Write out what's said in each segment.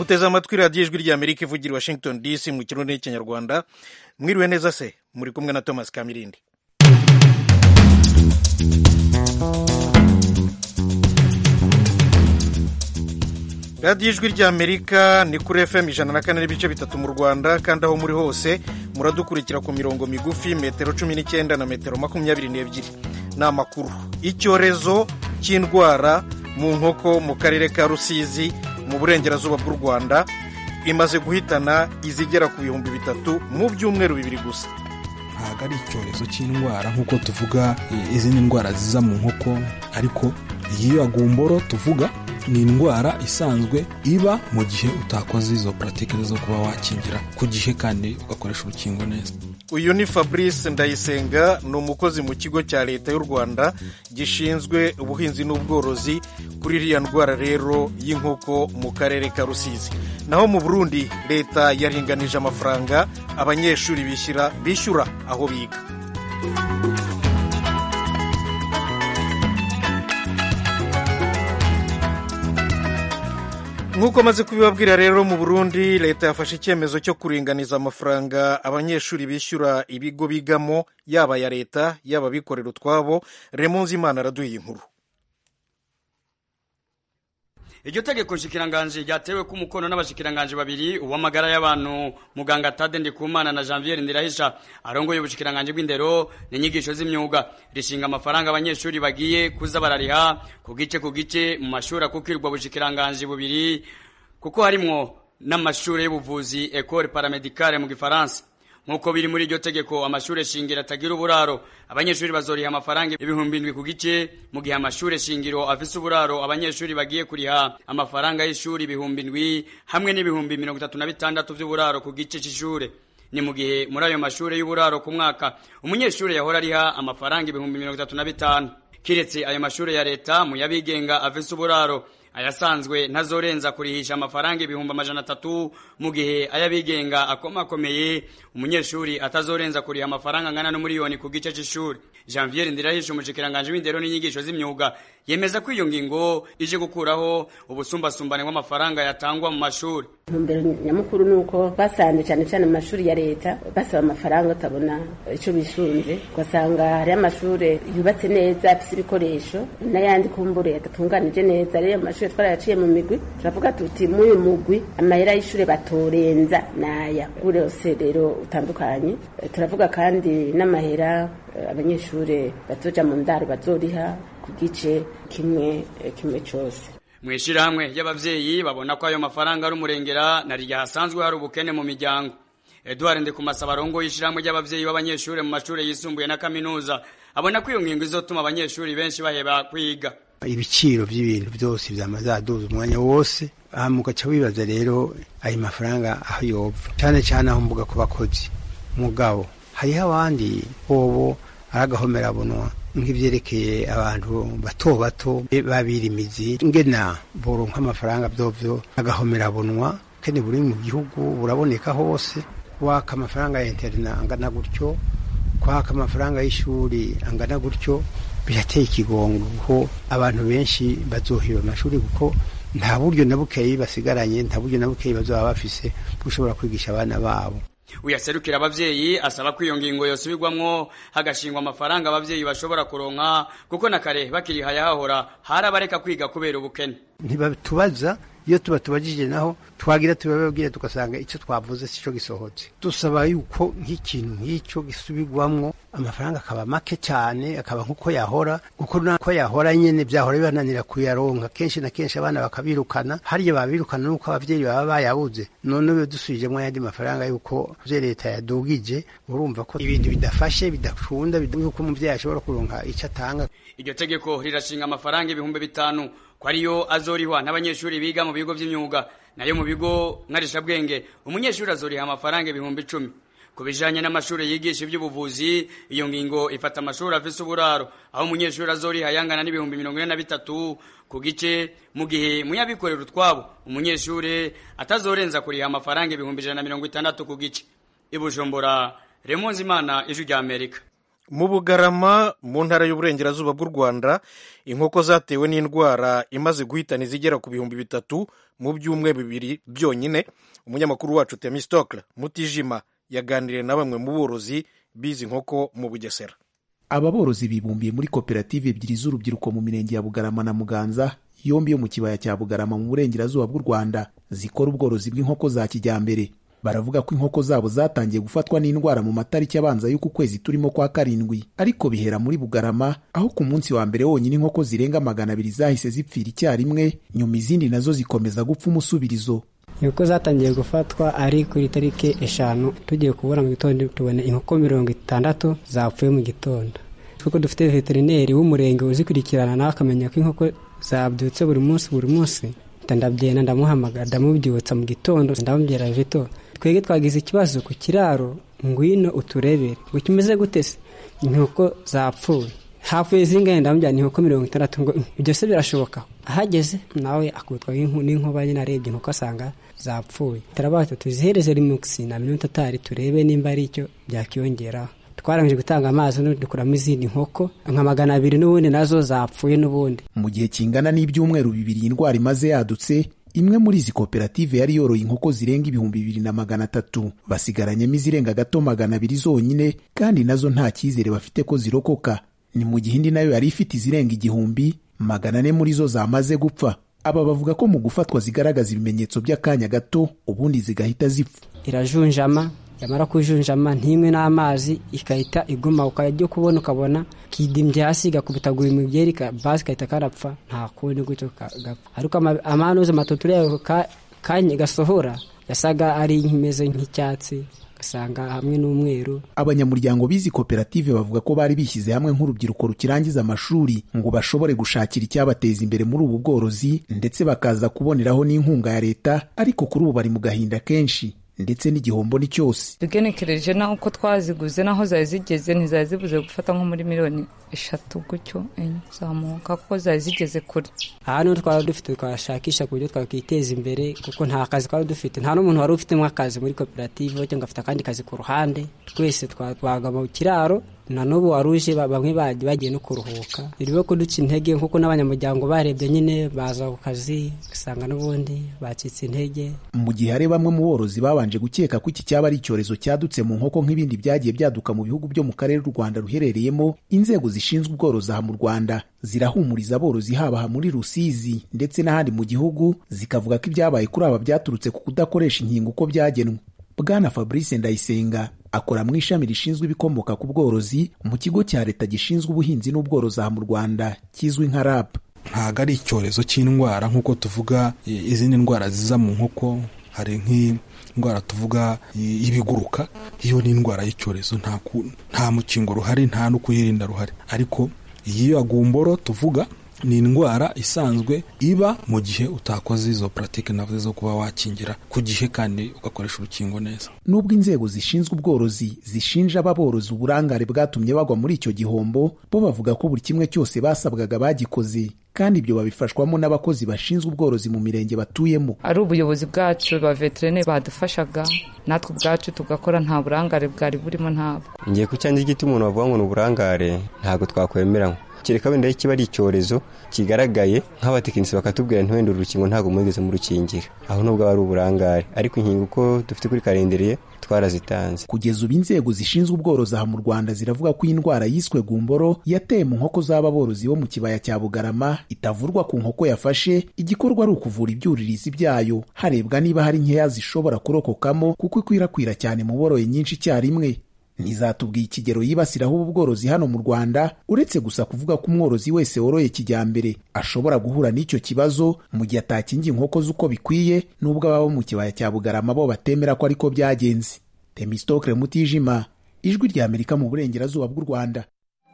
muteze amatwi radiyo ijwi ry'amerika ivugira i washington dc mu kirundi n'ikinyarwanda mwiriwe neza se muri kumwe na thomas kamirindi radiyo ijwi ry'amerika ni kuri fm ijana na kane n'ibice bitatu mu rwanda kandi aho muri hose muradukurikira ku mirongo migufi metero cumi n'icyenda na metero makumyabiri n'ebyiri ni amakuru icyorezo cy'indwara mu nkoko mu karere ka rusizi mu burengerazuba bw'u rwanda imaze guhitana izigera ku bihumbi bitatu mu byumweru bibiri gusa ntabwo ari icyorezo cy'indwara nk'uko tuvuga izindi ndwara ziza mu nkoko ariko iyi yagumboro tuvuga ni indwara isanzwe iba mu gihe utakoze izo puratike zo kuba wakingira ku gihe kandi ugakoresha urukingo neza uyu ni fabrice ndayisenga ni umukozi mu kigo cya leta y'u rwanda gishinzwe ubuhinzi n'ubworozi kuri iriya ndwara rero y'inkoko mu karere ka rusizi naho mu burundi leta yaringanije amafaranga abanyeshuri bishyura bishyura aho biga nk'uko maze kubibabwira rero mu burundi leta yafashe icyemezo cyo kuringaniza amafaranga abanyeshuri bishyura ibigo bigamo yaba aya leta yaba abikorera utwabo remunzi imana araduha inkuru iryo tegeko nshikiranganji ryatewe ku mukono n'abashikiranganji babiri uw'amagara y'abantu muganga Tade Ndikumana na Janvier Ndirahisha arongoye ubushikiranganji bw'indero n'inyigisho z'imyuga rishinga amafaranga abanyeshuri bagiye kuza barariha ku gice ku gice mu mashuri akukirwa ubushikiranganji bubiri kuko harimwo n'amashuri y'ubuvuzi Ecole Paramedicale mu Gifaransa nk'uko biri muri iryo tegeko amashuri shingiro atagira uburaro abanyeshuri bazoriha amafaranga ibihumbi indwi ku gice mu gihe amashuri shingiro afise uburaro abanyeshuri bagiye kuriha amafaranga y'ishuri ibihumbi indwi hamwe n'ibihumbi mirongo itatu na bitandatu vy'uburaro ku gice c'ishure ni mu gihe muri ayo mashuri y'uburaro ku mwaka umunyeshuri yahora ariha amafaranga ibihumbi mirongo itatu na bitanu kiretse ayo mashuri ya leta mu yabigenga afise uburaro ayasanzwe ntazorenza kurihisha amafaranga ibihumbi amajana atatu mu gihe ayabigenga akomakomeye umunyeshuri atazorenza kuriha amafaranga angana n'umuriyoni ku gice c'ishuri janvier ndirahisha umushikiranganje w'indero n'inyigisho z'imyuga yemeza ko iyo ngingo ije gukuraho ubusumbasumbane bw'amafaranga yatangwa mu mashuri intumbero nyamukuru ni uko basanze cyane cyane mu mashuri ya leta basaba amafaranga utabona icyo bisunze ugasanga hariyo amashuri yubatse neza afite ibikoresho n'ayandi kumbure adatunganije neza rero amashuri twarayaciye mu migwi turavuga tuti muri uyu mugwi amahera y'ishuri batorenza naya kuri yose rero utandukanye turavuga kandi n'amahera abanyeshuri batoja mu ndaro bazoriha ku gice kimwe kimwe cyose mu ishyirahamwe ry'abavyeyi babona ko ayo mafaranga ari umurengera na rya hasanzwe hari ubukene mu miryango Edouard Ndikumasaba arongoye ishyirahamwe ry'abavyeyi b'abanyeshuri mu mashuri yisumbuye na kaminuza abona ko iyo ngingo izotuma abanyeshuri benshi baheba kwiga ibiciro by'ibintu byose byamazaduza umwanya wose aha mugaca wibaza rero ayo mafaranga aho yova cyane cyane aho mvuga ku bakozi mugabo hariho abandi bobo aragahomerabunwa nk'ivyerekeye abantu bato bato babira imizi ngena boronka amafaranga vyovyo agahomerabunwa kene buri mu gihugu buraboneka hose kwaka amafaranga ya interna angana gutyo kwaka amafaranga y'ishuri angana gutyo birateye ikigongo kuko abantu benshi bazohiba amashuri kuko nta buryo na bukeyi basigaranye nta buryo na bukeyi bazoba bafise bushobora kwigisha abana babo uyaserukira abavyeyi asaba ko iyo ngingo yosubirwamwo hagashingwa amafaranga abavyeyi bashobora kuronka kuko na kare bakiri hayahahora harabareka kwiga kubera ubukene ntibatubaza iyo tuba tubajije naho twagira tubababwira tugasanga icyo twavuze sico gisohotse dusaba yuko nk'ikintu nk'icyo gisubirwamwo amafaranga akaba make cyane akaba nk'uko yahora kuko nako yahora nyene vyahora bibananira kuyaronka kenshi na kenshi abana bakabirukana harya babirukana nuko abavyeyi baba bayabuze none uyo dusubijemwo ayandi mafaranga yuko vye leta yadugije urumva ko ibintu bidafashe bidakunda yuko umuvyeyi ashobora kuronka ico atanga iryo tegeko rirashinga amafaranga ibihumbi bitanu ko ariyo azorihwa n'abanyeshuri biga mu bigo vy'imyuga nayo mu bigo nkarishabwenge umunyeshuri azoriha amafaranga ibihumbi icumi ku bijanye n'amashuri yigisha ivy'ubuvuzi iyo ngingo ifata amashuri afise uburaro aho umunyeshuri azoriha yangana n'ibihumbi mirongo ine na bitatu ku gice mu gihe muyabikorera utwabo umunyeshuri atazorenza kuriha amafaranga ibihumbi ijana na mirongo itandatu ku gice i bujumbura remonzi imana ijwi rya amerika mu bugarama mu ntara y'uburengerazuba bw'u rwanda inkoko zatewe n'indwara imaze guhitana izigera ku bihumbi bitatu mu byumweru bibiri byonyine umunyamakuru wacu temistokle mutijima yaganiriye na bamwe mu borozi bizi inkoko mu bugesera aba borozi bibumbiye muri koperative ebyiri z'urubyiruko mu mirenge ya bugarama na muganza yombi yo mu kibaya cya bugarama mu burengerazuba bw'u rwanda zikora ubworozi bw'inkoko za kijyambere baravuga ko inkoko zabo zatangiye gufatwa n'indwara mu matariki abanza y'uku kwezi turimo kwa karindwi ariko bihera muri bugarama aho ku munsi wa mbere wonyine inkoko zirenga magana abiri zahise zipfira icyarimwe nyuma izindi nazo zikomeza gupfa umusubirizo inkoko zatangiye gufatwa ari kuri tariki eshanu tugiye kubura mu gitondo tubona inkoko mirongo itandatu zapfuye mu gitondo kuko dufite veterineri w'umurenge uzikurikirana nawe akamenya ko inkoko zabyutse buri munsi buri munsi ndabyena ndamuhamagara ndamubyutsa mu gitondo ndamubwira vito twebwe twagize ikibazo ku kiraro ngwino uturebere ngo kimeze gute se inkoko zapfuye hapfuye zingahe ndamubwira ni inkoko mirongo itandatu ngo ibyo se birashoboka ahageze nawe akutwa n'inkuba nyine arebye inkoko asanga zapfuye turabaza tuzihereze rimukisi na minota atari turebe nimba ari icyo byakiyongeraho twarangije gutanga amazi dukuramo izindi nkoko nka magana abiri n'ubundi nazo zapfuye n'ubundi mu gihe kingana n'ibyumweru bibiri iyi ndwara imaze yadutse imwe muri izi koperative yari yoroye inkoko zirenga ibihumbi bibiri na magana atatu basigaranyemo izirenga gato magana abiri zonyine kandi nazo nta cyizere bafite ko zirokoka ni mu gihe indi nayo yari ifite izirenga igihumbi magana ane muri zo zamaze gupfa aba bavuga ko mu gufatwa zigaragaza ibimenyetso by'akanya gato ubundi zigahita zipfa irajunjama yamara kujunjama ntimwe n'amazi ikahita iguma ukajya kubona ukabona kidimbye hasi igakubitagura imibyeri basi igahita karapfa nta kundi gutyo gapfa ariko amanuze amatoto yayo kanya gasohora yasaga ari imeze nk'icyatsi ugasanga hamwe n'umweru abanyamuryango b'izi koperative bavuga ko bari bishyize hamwe nk'urubyiruko rukirangiza amashuri ngo bashobore gushakira icyabateza imbere muri ubu bworozi ndetse bakaza kuboneraho n'inkunga ya leta ariko kuri ubu bari mu gahinda kenshi ndetse n'igihombo ni cyose tugenekereje naho uko twaziguze naho zari zigeze ntizari zibuze gufata nko muri miliyoni eshatu gutyo enye zamuka kuko zari zigeze kure aha niho twaba dufite twashakisha ku buryo twakwiteza imbere kuko nta kazi twari dufite nta n'umuntu wari ufitemo akazi muri koperative cyangwa afite akandi kazi ku ruhande twese twabaga mu kiraro na n'ubu wari uje bamwe bagiye no kuruhuka biriho kuduca intege nk'uko n'abanyamuryango barebye nyine baza ku kazi ugasanga n'ubundi bacitse intege mu gihe hari bamwe mu borozi babanje gukeka ko iki cyaba ari icyorezo cyadutse mu nkoko nk'ibindi byagiye byaduka mu bihugu byo mu karere u rwanda ruherereyemo inzego zishinzwe ubworozi aha mu rwanda zirahumuriza aborozi haba aha muri rusizi ndetse n'ahandi mu gihugu zikavuga ko ibyabaye kuri aba byaturutse ku kudakoresha inkingo uko byagenwe bwana fabrice ndayisenga akora mu ishami rishinzwe ibikomoka ku bworozi mu kigo cya leta gishinzwe ubuhinzi n'ubworozi aha mu rwanda kizwi nka rab ntabwo ari icyorezo cy'indwara nk'uko tuvuga izindi ndwara ziza mu nkoko hari nk'indwara tuvuga y'ibiguruka iyo ni indwara y'icyorezo nta mukingo ruhari nta no kuyirinda ruhari ariko iyi yagumboro tuvuga ni indwara isanzwe iba mu gihe utakoze izo puratike navuze zo kuba wakingira ku gihe kandi ugakoresha urukingo neza nubwo inzego zishinzwe ubworozi zishinja aba borozi uburangare bwatumye bagwa muri icyo gihombo bo bavuga ko buri kimwe cyose basabwaga bagikoze kandi ibyo babifashwamo n'abakozi bashinzwe ubworozi mu mirenge batuyemo ari ubuyobozi bwacu ba veterineri badufashaga natwe ubwacu tugakora nta burangare bwari burimo ntabwo ngiye ku cyanjye igiti umuntu bavuga ngo ni uburangare ntabwo twakwemeranywa kereka wenda kiba ari icyorezo kigaragaye nk'abatekinisi bakatubwira ntiwenda uru rukingo ntabwo mwigeze murukingira aho nubwo ari uburangare ariko inkingo uko dufite kuri karindiriye twarazitanze kugeza ubu inzego zishinzwe ubworozi aha mu rwanda ziravuga ko iyi ndwara yiswe gumboro yateye mu nkoko z'aba borozi bo mu kibaya cya bugarama itavurwa ku nkoko yafashe igikorwa ari ukuvura ibyuririzi byayo harebwa niba hari nkeya zishobora kurokokamo kuko ikwirakwira cyane mu boroye nyinshi icyarimwe ntizatubwiye ikigero yibasiraho ubu bworozi hano mu rwanda uretse gusa kuvuga ko umworozi wese woroye kijyambere ashobora guhura n'icyo kibazo mu gihe atakingiye inkoko z'uko bikwiye n'ubwo ababa mu kibaya cya bugarama bo batemera ko ariko byagenze temistokre mutijima ijwi rya amerika mu burengerazuba bw'u rwanda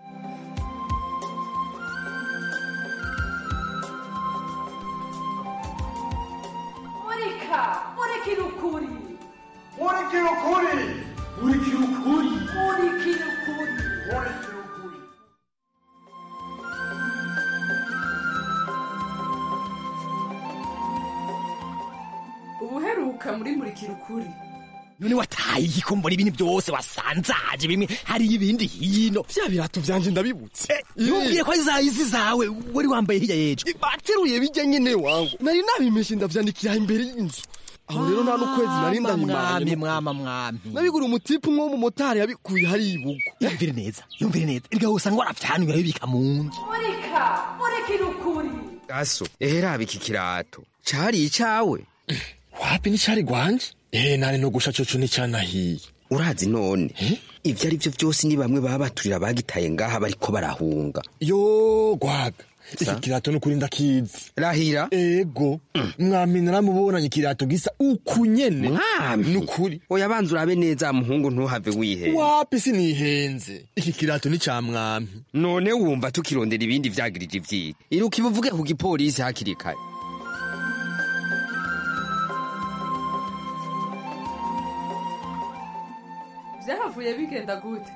murika murikira ukuri murikira ukuri murikira ukuri murikira ukuri murikira ukuri ubuheruka muri murikira ukuri none wataye iki mbona ibintu byose wasanzaje bimwe hari ibindi hino vya birato vyanje ndabibutse ntumbwire ko ari za izi zawe wari wambaye hirya yejo bateruye bijya nyene wangu nari nabimeshe ndavyandikira imbere y'inzu aho rero nta n'ukwezi nari mwami ndabimanye mwama mwami nabigura umutipu umwe w'umumotari yabikuye hari ibugo yumvire neza yumvire neza iryo usanga warafyanuye urabibika mu nzu murika murekere ukuri aso ehera iki kirato cari icawe wapi nicari gwanje ehe nari no gusha coco nicanahiye urazi none ivyo ari vyo vyose ni bamwe baba baturira bagitaye ngaha bariko barahunga yo gwaga iki kirato nukuri ndakizi rahira ego mwami naramubonanye ikirato gisa uku nyene mwami nukuri oya banza urabe neza muhungu ntuhave wihenda wapi sinihenze iki kirato ni ca mwami none wumva tukirondera ibindi vyagirije ivyiga iruka ibuvuge ku gipolisi hakiri kare byahavuye bigenda gute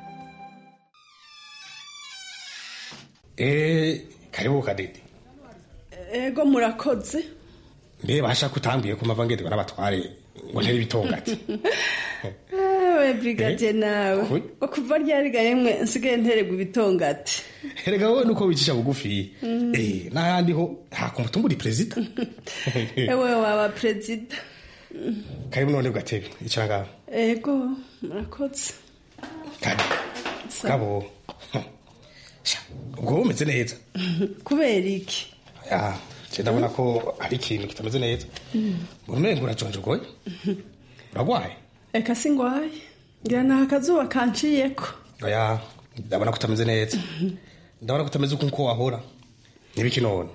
Eh, karibu kadede. ego murakoze Mbe basha kutambiye ku mavangedi barabatware ngo ntari bitongati. ewe brigade nawe Oi. ngo kuva ryarigaye mwe nsigaye nteregwa ibitongati Erega wowe nuko wicisha bugufi. Mm. Eh, n'ahandi ho nta kuntu tumbura perezida. ewe waba perezida Karibu none gatebe icara ngaho. ego murakoze Kadi. Sa- Gabo. Sha, ubwo umeze neza. kubera iki Ya, je ndabona ko hari ikintu kitameze neza. Umengo urajonje goye. Uragwaye? reka singwaye ngira ni akazuba kanciyeko Oya, ndabona ko utameze neza. Ndabona ko utameze uko wahora. Nibiki none?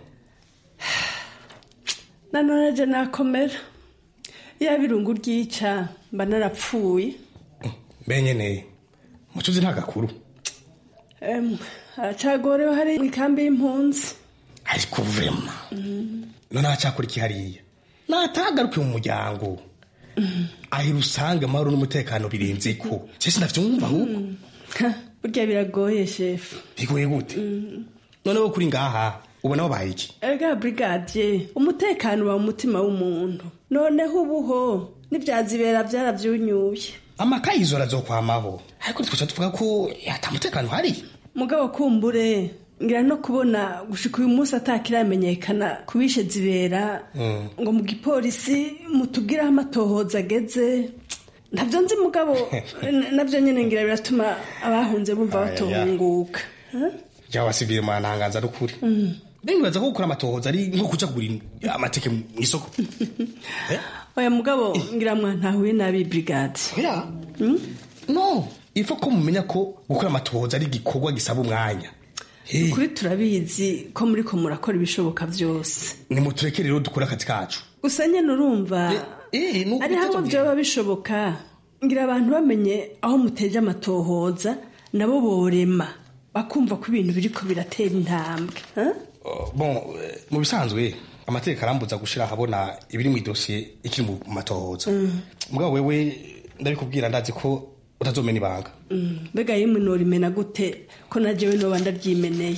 nanone je nakomera yaba irungu ryica mba narapfuye Benyene. Mucuzi nta gakuru. Em, haracagorewe hari ikambi y'impunzi ariko vrema none aracyakora iki hariya natagaruke mu muryango ahira usanga amahoro n'umutekano birenze ko cese ndavyumva ahubwo Ha, burya biragoye shefu bigoye gute noneho kuri ngaha ubona wabaye iki erega brigadier umutekano uba mu mutima w'umuntu noneho ubuho n'ivyazibera vyaravyunyuye amakayizo arazokwamaho ariko twaca tuvuga ko ata mutekano hari mugabo kumbure ngira no kubona gushika uyu munsi atakiramenyekana kubishe zibera ngo mu gipolisi mutubwire aho amatohoza ageze ntabyo nzi mugabo n- navyo nyene ngira biratuma abahunze bumva Aya, ya. batohunguka Huh? jya wasivire mantangaza n'ukuri Mm. bibaza ko gukora amatohoza ari nko kuja kugura amateke mu isoko oya mugabo ngira mwantahuye nabi brigade no ifa ko mumenya ko gukora amatohoza ari igikorwa gisaba umwanya kuri turabizi ko muri ko murakora ibishoboka byose nimutureke rero dukore akazi kacu gusa nyene urumva ari hamwe vyoba bishoboka ngira abantu bamenye aho muteje amatohoza nabo borema bakumva ko ibintu biriko biratera intambwe huh? bon eh, mu bisanzwe amategeko arambuza gushira ahabona ibiri mu idosiye ikiri mu matohoza Mm. mugabo wewe ndabikubwira ndazi ko utazomena ibanga Mm, mbega yemwe norimena gute ko na jewe noba ndaryimeneye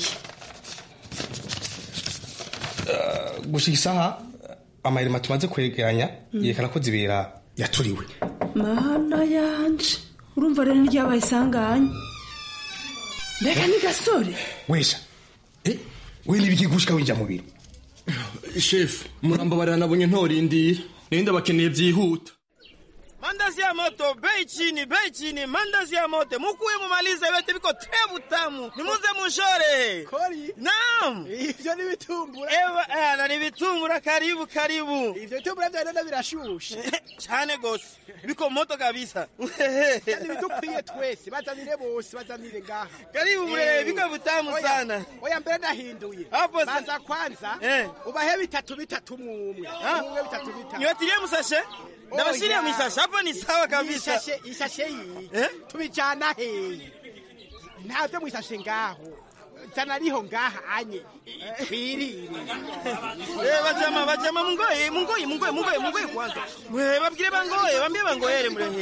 Eh, gushika isaha amahirima tumaze kwegeranya Mm. yerekana ko zibera yaturiwe mana yanje urumva rero niryabaye isanganya mbega ni gasore wesha eh, we nibiki gushika winjira mu biro shefu murambabarira nabonye ntorindira nari ndabakeneye byihuta Mandazi ya moto bei chini, bei chini, mandazi ya moto mukuye mumalize yote biko trebu tamu, nimuze munshore. Kori? Naam. Ivyo ni bitumbura. Ewa, ana ni bitumbura karibu karibu. Ivyo bitumbura vya nenda birashushe. Cyane gose. Biko moto kabisa. Kandi bidukwiye twese, bazanire bose, bazanire ngaha. Karibu mure, biko butamu Oya, sana. Oya mbere ndahinduye. Hapo sa- Banza kwanza. Eh. Ubahe bitatu bitatu mwumwe. Mwumwe bitatu bitatu. Niwatilie musashe? Ndabashirie Oya. mwisashe, hapo ni sawa kabisa. Ishashe, ishashe iyi. Tubijana heyi. Ntavyo mwisashe ngaho. Zana riho ngaha anye. Twirire. Eh, bajama bajama mungoye mungoye mungoye mungoye mungoye kwanza. Mwe babwire bangoye, bambie bangoyere murehe.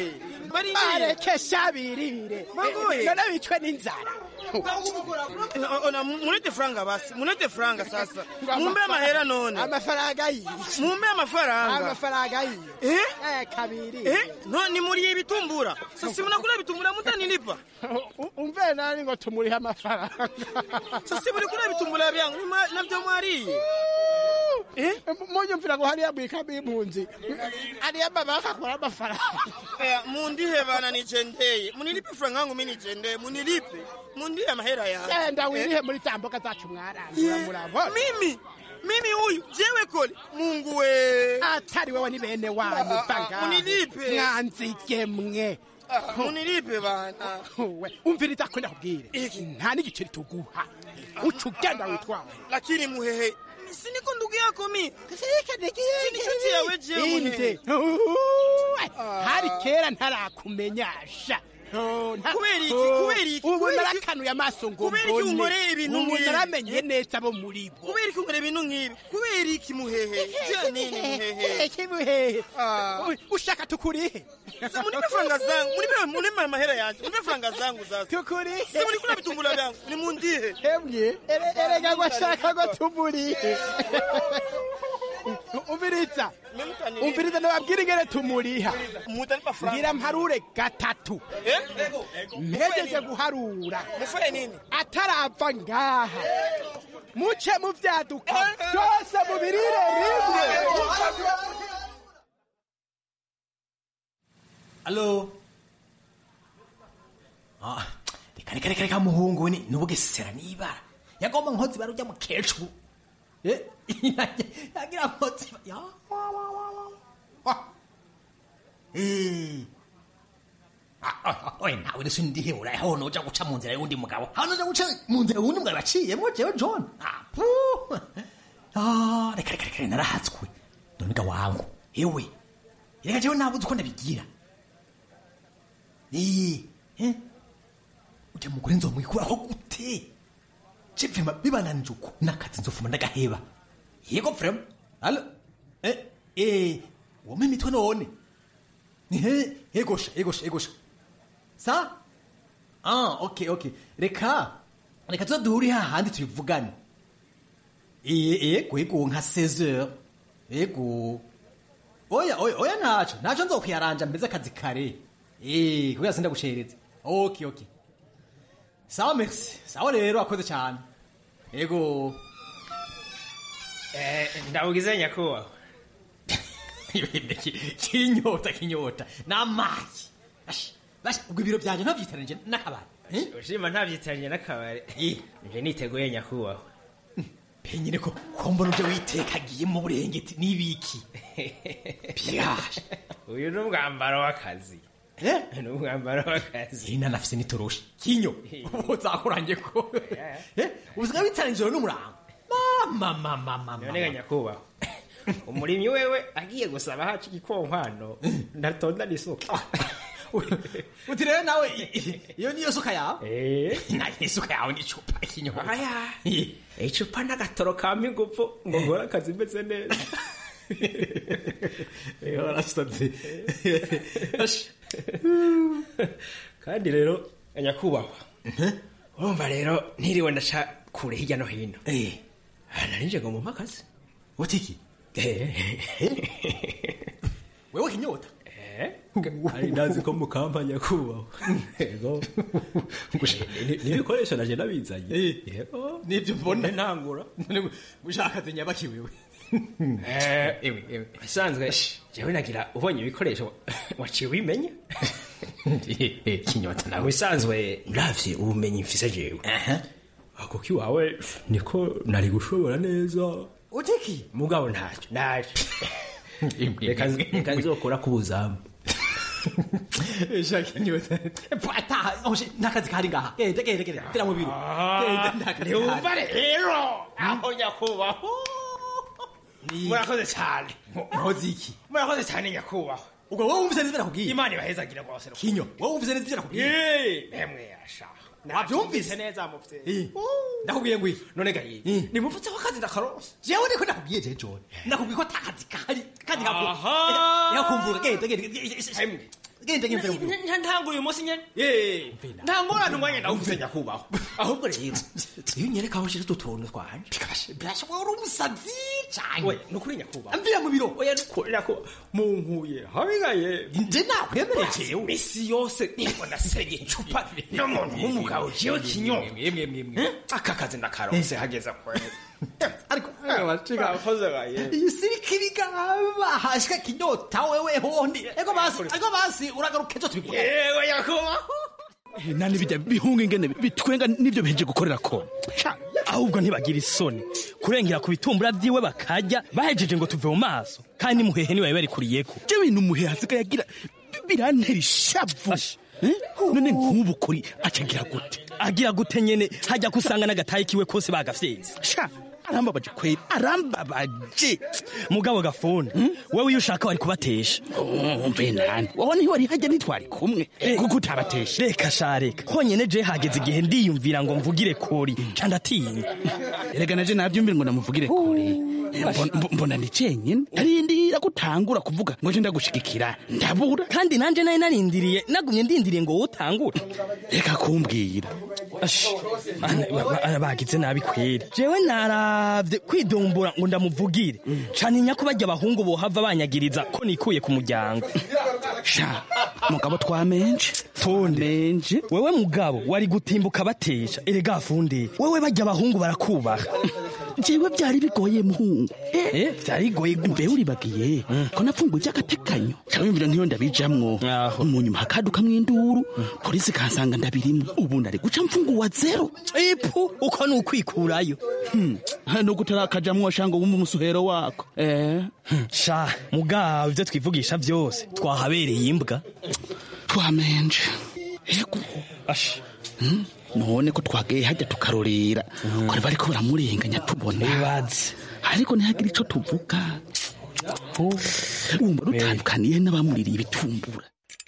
barekesha birire Mangoye. none bicwe n'inzara Ona, mulete franga basi mulete franga sasa mumbe amahera none amafaranga yishe mumbe amafaranga amafaranga yiyo Eh? eh kabiri Eh? no ni muri ibitumbura sasa mnakula vitumbura mutanilipa U- umve nani ngo tumurihe amafaranga sasa muri kula vitumbura vyangu ni mwa- navyo mwariye munyumvira ngo hariya mwikamo impunzi hariya mama akakora amafaranga Eh, mundihe bana nichendeye munilipe franga yangu mimi nichendeye munilipe mundihe amahera yangu genda Eh? wirihe muri za mboga zacu mwarangura murabona mimi mimi huyu jewe kole mungu we atari wewe ni bene wanyu Ah, ah, vanga munilipe. mwanzige mwe Ah, munilipe bana we umviriza ko ndakubwire nta n'igiceri tuguha uca ugenda witwara lakini muhehe siniko ndugu yako mi sinichuti yawe jewe inde muhehe Uwe, hari kera ntarakumenyasha Oh, nta- Kubera iki? Oh, Kubera iki? ubu Kubera iki? narakanuye amaso ngo Kubera iki unkoreye ibintu ubu nk'ibi? naramenye neza bo muri bo kubera iki nkora ibintu nk'ibi kubera iki muhehe je nini muhehe Iki muhehe Ah. U- ushaka tukurihe Sasa munipe franga zangu munipe munipe mahera yanje munipe franga zangu sasa tukurihe sasa munikula vitumbula vyangu ni mundihe hemwe ere- erega ngo ashaka ngo tumurihe umviriza umviriza nababwira ingene tumuriha mutanipa franga ngira mparure gatatu eh mpejeje guharura mufanye nini atarava ngaha muce muvyaduka byose mubirire rimwe alo Ah, reka reka reka reka muhungu we ni nubugesera nibara yagomba nkozi bara ujya mukecuru Eh, yagira nkozi ba- ya wa, wa, wa, wa. Ah. Eh. Ah, ah, ah, oye nawe rero sindihe uraho noja guca mu nzira y'undi mugabo hano noja guca mu nzira y'undi mugabo yaciyemo jewe john Ah, puh. Ah, reka reka reka narahatswe none ga wangu ewe reka jewe nabuze uko ndabigira Eh, eh. ujya mugore nzomwikuraho gute cipfima bibananije uko nakazi nzofuma ndagaheba yego frema alo eh, eh, wome imitwe none Ehe, egosha egosha egosha sa ah okay okay reka reka tuza duhuri hahandi tubivugane eh ego ego nka 16 heures ego oya oya oya ntaco ntaco nzokwiyaranja mbeze akazi kare eh kugira sinda gushereza okay okay sawa merci sawa rero akoze cyane ego ndawugize nyakubahwa kinyota kinyota n'amazi Ash, basha ubwo ibiro byanje ntabyitanije n'akabari ushima ntabyitaranye n'akabari nje niteguye nyakubahwa penyine ko kombona uje witekagiye mu burengeti n'ibiki byasha uyu ni umwambaro w'akazi ni umwambaro w'akazi ina nafise n'itoroshi kinyo uzakurange ko Eh, usigaye witaranye ijoro n'umurango mama mama mama none nyakubahwa umurimyi wewe agiye gusaba haca igikonkwano ndatonda n'isuka uti rero nawe i- i- iyo niyo suka yawe Eh. nayo isuka yawe n'icupa kinyota aya icupa n'agatoro kampa ingufu ngo nkore akazi meze neza warasabye kandi rero nyakubahwa urumva rero ntiriwe ndaca kure hirya no hino narinje ngo mumpe akazi utiki wewe kinyota ari ndazi ko mukamba nyakubahwa yego n'ibikoresho naje nabizanye yego nibyo mbona ntangura ushaka zinyabaki wewe ewe ewe asanzwe jewe nagira ubonye ibikoresho waciye ubimenya kinyota nawe wisanzwe ndavye ubumenyi mfise jewe ako kiwawe niko nari gushobora neza utiki mugabo ntacyo naje reka reka nzokora ku buzamu shaka kinyota pata oshe nakazi kari ngaha genda genda genda tira mu biro genda nakazi ntiwumva rero aho nyakubahwa murakoze cyane nkoze iki murakoze cyane nyakubahwa ubwo wowe wumvise neza nakubwiye imana ibahezagira rwose kinyo wowe wumvise neza ibyo nakubwiye emwe yashaka wabyumvise neza muvyeyi Eh, ndakubwiye ngo iki none gayi nimuvutseho akazi ndakarose jewe niko nakubwiye je john nakubwiye ko atakazi kahari kandi Aha. yakumvuga genda genda hemwe genda nyumve Nta- ntanga uyu munsi nyene Eh, nta ngorane umwanya ndawuvuze nyakubahwa ahubwo rero iyo unyereka aho ushira utu tuntu twanje birashobora uri umusazi cyane oya ni ukuri nyakubahwa amvira mu biro oya ni ukuri nyakubahwa munkuye habigaye nje nakwemereye jewe isi yose nibona senye icupa n'umuntu w'umugabo jewe kinyoma mwemwe mwemwe aka kazi ndakaronse hageza kwera ariko gakoze gaye iyi sirika ibigaba hashika kinyota wewe hondi ego basi ego basi uragaruka ejo tubikora yego nyakubahwa nani bijya bihunga ingene bitwenga n'ibyo biheje gukorera ko ahubwo ntibagira isoni kurengera ku bitumbura byiwe bakarya bahejeje ngo tuve mu maso kandi muhehe niwe barikuriyeko byo bintu umuhehe hasigaye agira birantera ishavu Eh? none nk'ubu kuri acagira gute agira gute nyene hajya kusanga n'agatayi kiwe kose bagafyeze sha arambabaje kweri arambabaje mugabo gafuni wewe iyo ushaka wari kubatesha mve nani wowe ntiwari hajya ntitwari kumwe kuko utabatesha reka sha reka honyene je hageze igihe ndiyumvira ngo mvugire kori ca ndatinya erega naje navyumvira ngo namuvugire kure Mbona- mbo- mbona ni cenyine arindira gutangura kuvuga ngo je ndagushigikira ndabura kandi nanje nari narindiriye nagumye ndindiriye ngo wotangure reka kumbwira Ash, ana- ba- ba- bagize nabi kweri jewe naravye kwidombora ngo ndamuvugire caninya ko barya abahungu bohava banyagiriza ko nikuye ku muryango sha mugabo twamenje funde wewe mugabo wari gutimbuka batesha erega funde wewe barya abahungu barakubaha jewe byari bigoye muhungu eh byari bigoye mbe uribagiye ko napfunguye icy'agatekanyo cyabimvira ntiyo ndabijamwo mu nyuma hakadukamwo induru polisi kansanga ndabirimwo ubu ndari guca mfunguwa zero ipu uko ni ukwikurayo nuko utarakajamwo shango wumva umusuhero wako eh sha mugabo ivyo twivugisha vyose twahabereye imbwa twamenje ego ash Hmm? none ko twageye hajya tukarorera kwari bariko baramurenganya tubona bibaze ariko ntihagire ico tuvuga wumva dutandukaniye n'abamuririye ibitumbura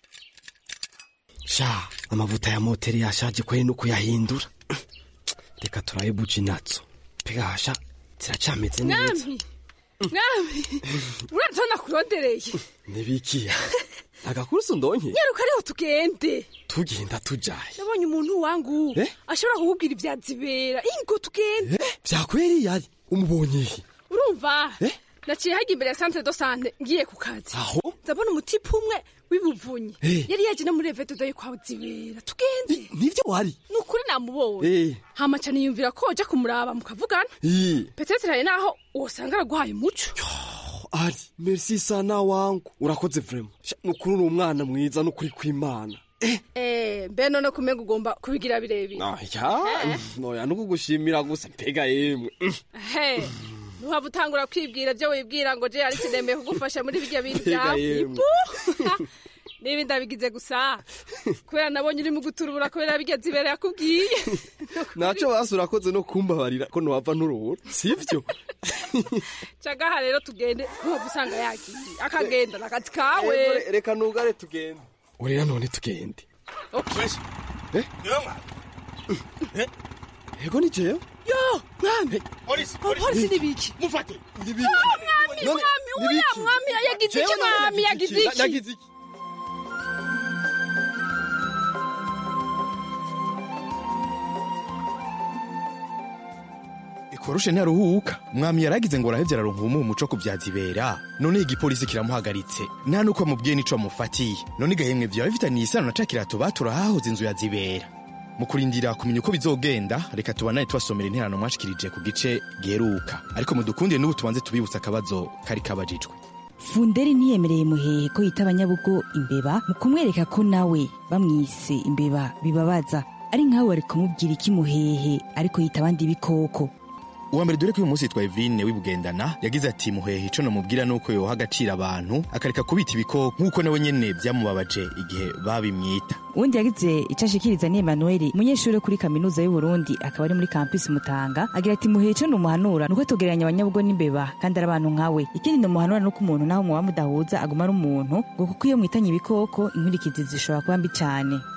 sha amavuta ya moteri yashaje kweri no kuyahindura reka turabe buji nazo pegasha ziracameze neza mwami mwami uraza nakurondereye nibikiya agakurusi ndonke nyaruka ariho tugende tugenda tujaye nabonye umuntu wangu Eh? ashobora kukubwira ibya zibera ingo tugende vyakweri yari umubonye he urumva Eh? naciye hajya imbere ya centre de sante ngiye ku kazi aho ndabona umutipe umwe w'ibuvunyi Eh. yari yaje no muri evedo yo kwa zibera tugende nivyo wari ni ukuri namubonye Eh. hama ca niyumvira ko uja kumuraba mukavugana Ii. petete hari naho wosanga araguhaye umuco ari merci sana wangu urakoze vraiment Sha, nukuri uri umwana mwiza nukuri kwimana Eh, mbe none kumenga ugomba kubigira birebire ya noya nukugushimira gusa mpega yemwe Mm. he ntuhava utangura kwibwira byo wibwira ngo je ari sinemeye kugufasha muri birya bintu Mbega byawe yemwe. Ipu! niba ndabigize gusa kubera nabonye uri mu guturubura kubera birya zibera yakubwiye naco basi urakoze no kumbabarira ko nowava nturuhura sivyo cagaha rero tugende ntuhava usanga yagiye akagenda nakazi kawe Yego, re- reka nugare tugende urera none tugende Okay. Eh? ego ni jewe yo mwami polisi polisi ni biki mufate yo mwami None, mwami ni uya biki? mwami yagize Jewe iki none mwami nagize yagize iki? iki Nagize iki? ikoroshe ntaruhuka mwami yaragize ngo arahevye araronka ubumuhe umuco ku vyazibera none igipolisi kiramuhagaritse nta nuko amubwiye n'ico amufatiye none igahemwe vyawe bifitaniye isano na ca kirato batura hahoze inzu ya zibera mu kurindira kumenya uko bizogenda reka tubanane tubasomera interano mwashikirije ku gice giheruka ariko mudukundire n'ubu tubanze tubibutsa akabazo kari kabajijwe funderi ntiyemereye muhehe ko yita abanyabugo imbeba mu kumwereka ko nawe bamwise imbeba bibabaza ari nkawe wari kumubwira iki muhehe ariko yita abandi ibikoko uwa mbere dore ko uyu munsi yitwa Evine wibugendana yagize ati muhehe ico nomubwira nuko yoha agaciro abantu akareka kubita ibikoko nk'uko nawe nyene vyamubabaje igihe babimwita uwundi yagize icyo ashikiriza ni emanuel umunyeshuri wo kuri kaminuza y'u Burundi akaba ari muri kampisi mutanga agira ati muhehe ico numuhanura nuko tugereranya abanyabugo n'imbeba kandi ari abantu nkawe ikindi numuhanura nuko umuntu naho muba mudahuza aguma ari umuntu ngo kuko iyo mwitanye ibikoko inkurikizi zishobora kuba mbi cane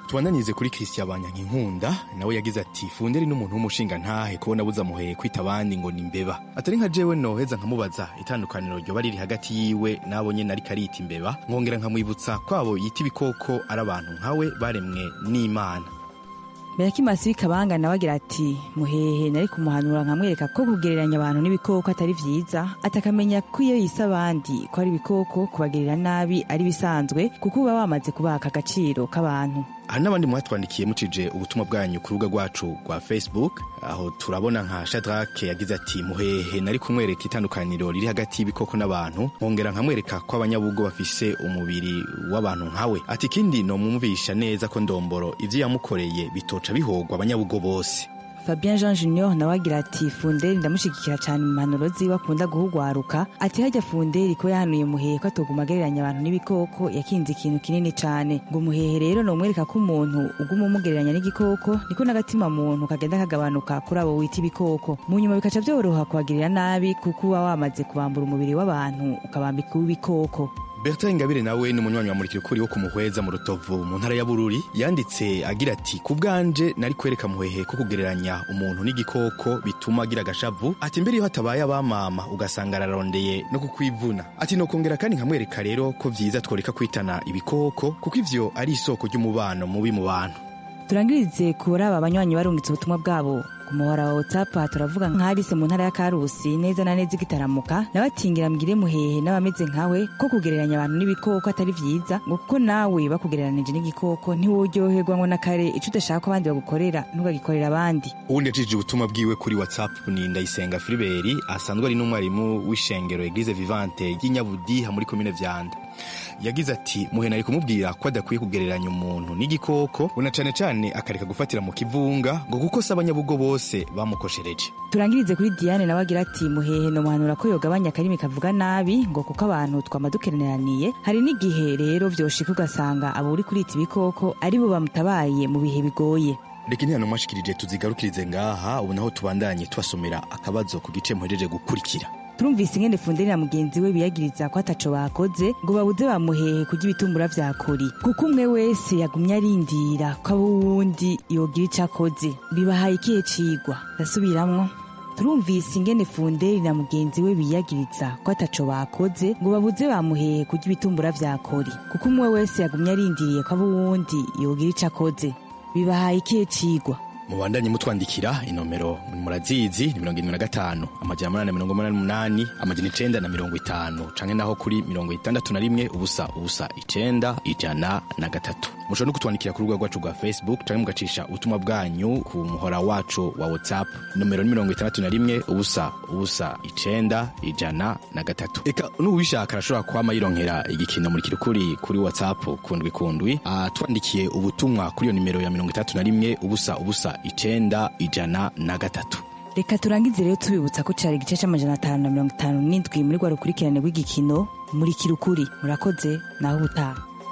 tubandanize kuri christian banyankinkunda nawe yagize ati funderi n'umuntu w'umushinga ntahe kubona buzamuheye kwita abandi ngo ni imbeba atari nka jewe noheza nkamubaza itandukaniro ryoba riri hagati yiwe n'abo nyene ariko arita imbeba nkongera nkamwibutsa ko abo yita ibikoko ari abantu nkawe baremwe n'imana Berakimasi w'ikabanga nawe agira ati muhehe nari kumuhanura nkamwereka ko kugereranya abantu n'ibikoko atari vyiza atakamenya ko iyo yise abandi ko ari ibikoko kubagerera nabi ari bisanzwe kuko uba wamaze kubaka agaciro k'abantu hari n'abandi mwatwandikiye mucije ubutumwa bwanyu ku rubuga rwacu rwa facebook aho turabona nka shadrake yagize ati muhehe nari kumwereka itandukaniro riri hagati y'ibikoko n'abantu nkongera nkamwereka ko abanyabugo bafise umubiri w'abantu nkawe ati ikindi nomwumvisha neza ko ndomboro ivyo yamukoreye bitoca bihogwa abanyabugo bose Fabien Jean Junior nawe agira ati Funderi ndamushigikira cyane mu mpanuro ziwe akunda guhugwaruka ati hajya Funderi ko yahanuye muhehe ko atoguma agereranya abantu n'ibikoko yakinze ikintu kinini cyane ngo muhehe rero nomwereka ko umuntu uguma umugereranya n'igikoko niko n'agatima muntu kagenda kagabanuka kuri abo wita ibikoko mu nyuma bikaca byoroha kubagirira nabi kuko uba wamaze kubambura umubiri w'abantu ukabambika uw'ibikoko Bertrand Ingabire nawe ni umunywanyi wa murikira ukuri wo kumuhweza mu rutovu mu ntara ya Bururi yanditse agira ati ku bwanje nari kwereka muhehe ko kugereranya umuntu n'igikoko bituma agira agashavu ati mbere iyo hatabaye abamama ugasanga ararondeye no kukwivuna ati no kongera kandi nkamwereka rero ko vyiza tworeka kwitana ibikoko kuko ivyo ari isoko ry'umubano mubi mu bantu turangirize kuri aba banywanyi barungitse ubutumwa bwabo ku muhora wa whatsapp turavuga nk'arise mu ntara ya karusi neza na neza igitaramuka nabatingira mbwire muhehe n'abameze nkawe ko kugereranya abantu n'ibikoko atari vyiza ngo kuko nawe bakugereranije n'igikoko ntiworyoherwa ngo na kare ico udashaka ko abandi bagukorera ntukagikorera abandi uwundi yacishije ubutumwa bwiwe kuri whatsapp ni ndayisenga filiberi asanzwe ari n'umwarimu w'ishengero eglise vivante ry'inyabudiha muri komine vyanda yagize ati muhe nari kumubwira ko adakwiye kugereranya umuntu n'igikoko una cane cane akareka gufatira mu kivunga ngo kuko si abanyabugo bose bamukoshereje turangirize kuri diane nawe agira ati muhehe no muhanura ko yogabanya akarimi kavuga nabi ngo kuko abantu twama dukeneraniye hari n'igihe rero vyoshika ugasanga abo uri kurita ibikoko ari bo bamutabaye mu bihe bigoye reka intihano mwashikirije tuzigarukirize ngaha ubu naho tubandanye tubasomera akabazo ku gice muhejeje gukurikira turumvise ingene funderi na mugenzi we biyagiriza ko ataco bakoze ngo babuze bamuhehe kurya ibitumbura vya kori kuko umwe wese yagumye arindira ko abo wundi yogira ico akoze bibahaye ikihe cigwa ndasubiramwo turumvise ingene funderi na mugenzi we biyagiriza ko ataco bakoze ngo babuze bamuhehe kurya ibitumbura vya kori kuko umwe wese yagumye arindiriye ko abo wundi yogira ico akoze bibahaye ikihe cigwa mubandanye mutwandikira inomero murazizi ni mirongo irindwi na gatanu amajana umunani na mirongo umunani n'umunani amajana icenda na mirongo itanu canke naho kuri mirongo itandatu na rimwe ubusa ubusa icenda ijana na gatatu mushobora no kutwandikira ku rubuga rwacu rwa facebook canke mugacisha ubutumwa bwanyu ku muhora wacu wa whatsapp nomero ni mirongo itandatu na rimwe ubusa ubusa icenda ijana na gatatu eka n'uwishaka arashobora kwama yironkera igikino muri kirukuri kuri whatsapp kundwi kundwi atwandikiye ubutumwa kuri iyo nimero ya mirongo itandatu na rimwe ubusa ubusa icenda ijana na gatatu reka turangize rero tubibutsa ko cari igice c'amajana atanu na mirongo itanu n'indwi muri rwa rukurikirane rw'igikino muri kirukuri murakoze naho ubutaha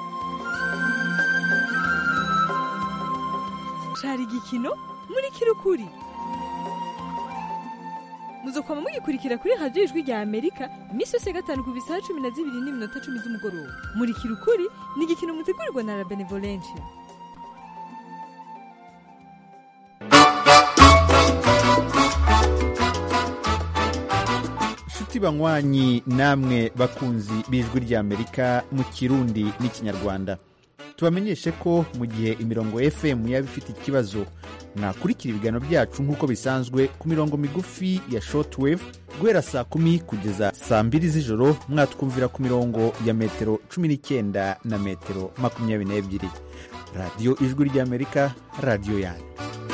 cari igikino muri kirukuri muzokwama mugikurikira kuri radiyo ijwi rya amerika iminsi yose ya gatanu ku bisaha cumi na zibiri n'iminota cumi z'umugoroba muri kirukuri ni igikino mutegurirwa na la benevolencia nshuti banywanyi namwe bakunzi b'ijwi ry'amerika mu kirundi n'ikinyarwanda tubamenyeshe ko mu gihe imirongo fm yaba ifite ikibazo mwakurikira ibiganiro byacu nk'uko bisanzwe ku mirongo migufi ya shortwave guhera saa kumi kugeza saa mbiri z'ijoro mwatwumvira ku mirongo ya metero cumi n'icyenda na metero makumyabiri n'ebyiri radiyo ijwi ry'amerika radiyo yanyu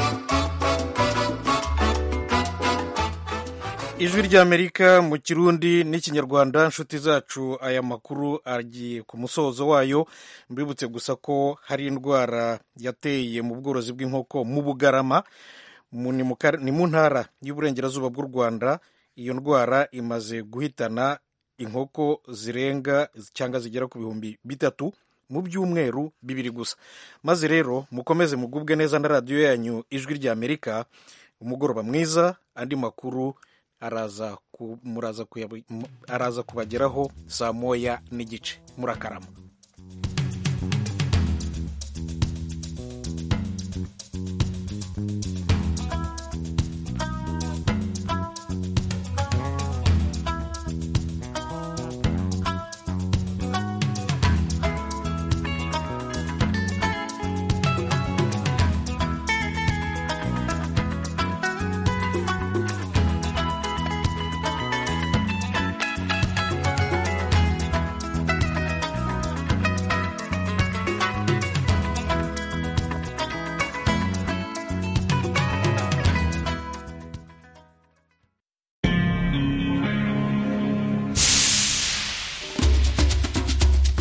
ijwi ry'amerika mu kirundi n'ikinyarwanda nshuti zacu aya makuru agiye ku musozo wayo mbibutse gusa ko hari indwara yateye mu bworozi bw'inkoko mu bugarama ni mu ntara y'uburengerazuba bw'u rwanda iyo ndwara imaze guhitana inkoko zirenga cyangwa zigera ku bihumbi bitatu mu byumweru bibiri gusa maze rero mukomeze mugubwe neza na radiyo yanyu ijwi ry'amerika umugoroba mwiza andi makuru araza araza kubageraho saa moya n'igice murakarama